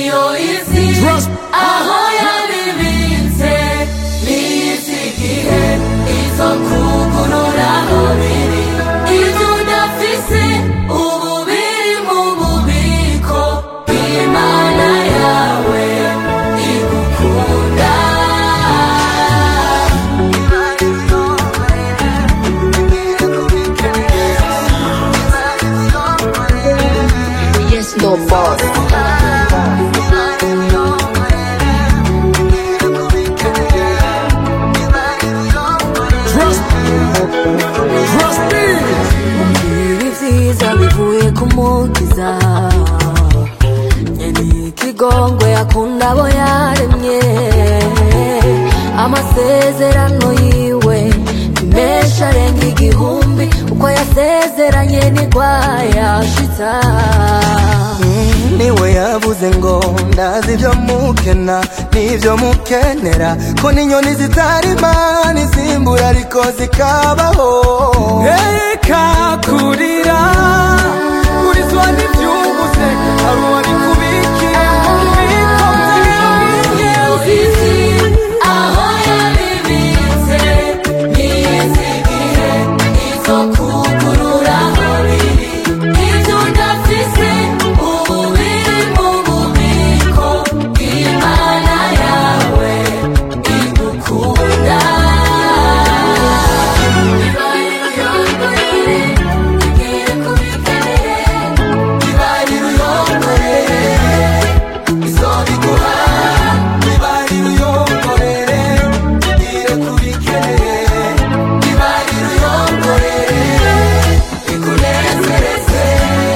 niyo izi aho yabibitse n'izi igihe izo kugurura aho biri ibyo udafise ubu biri mu bubiko bw'imana yawe igukunda Yes, no boss. ibi vyiza bivuye ku mukiza nyene ikigongwe akunda abo yaremye amasezerano yiwe ni menshi arenga igihumbi uko yasezeranye nigwayashitsa niwe yavuze ngo ndazi ibyo mukena n'ibyo mukenera ko n'inyoni zitarima n'izimbura ariko zikabaho reka kurira kurizwa n'ibyubuze hari uwari kubikiye mu bubiko Izi aho yabibitse n'izi igihe izo kugurura aho biri ibyo udafise ubu biri mu bubiko bw'imana yawe igukunda igiye kubikeneye ibarira uyongorere izobiguha ibarira uyongorere igire kubikeneye ibarira uyongorere ikunezereze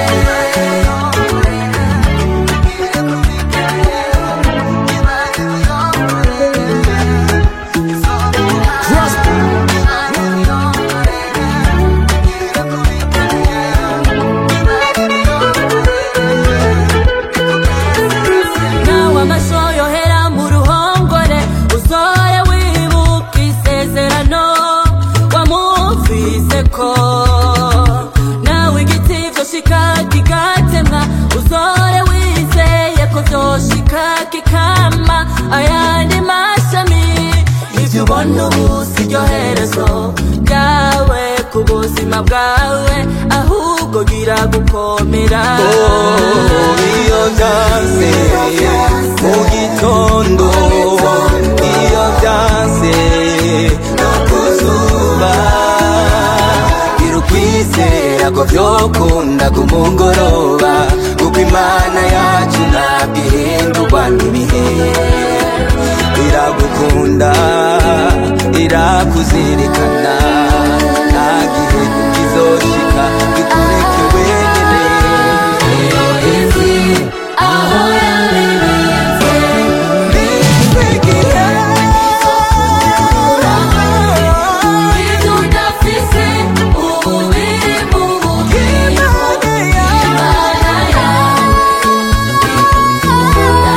nawe amasho yohera mu ruhongore uzore wibuka isezerano wamumvise ko nawe igiti vyoshika kigatemwa uzore wizeye ko vyoshika kikama ayandi mashami ivyo ubona ubu siryo herezo ryawe ku buzima bwawe ahubwo gira gukomera iyo byanze mu gitondo iyo byanze no ku zuba gira ukwizera ko byokunda ku mugoroba kuko imana yacu ntabwo ihindurwa n'ibihe iragukunda irakuzirikana nta gihe kizoshika ikureke wenyine izi aho yabibitse ibyo udafise ubu biri mu bubiko bw'imana yawe igukunda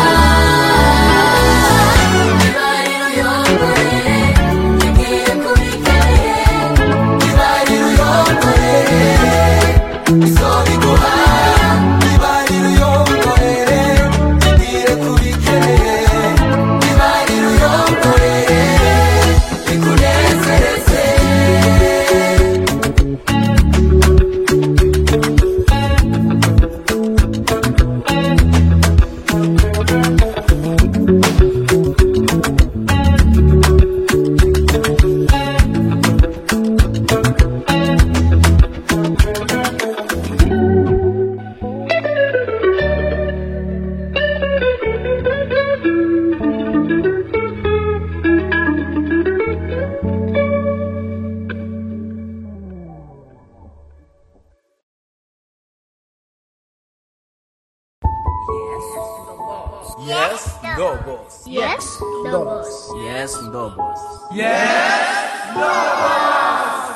ibarira uyongorere igiye kubikeneye ibarira uyongorere izobiguha ibarira uyongorere igire kubikeneye ibarira uyongorere ikunezereze Yes, no boss. Yes, no boss. Yes, no boss. Yes, no boss.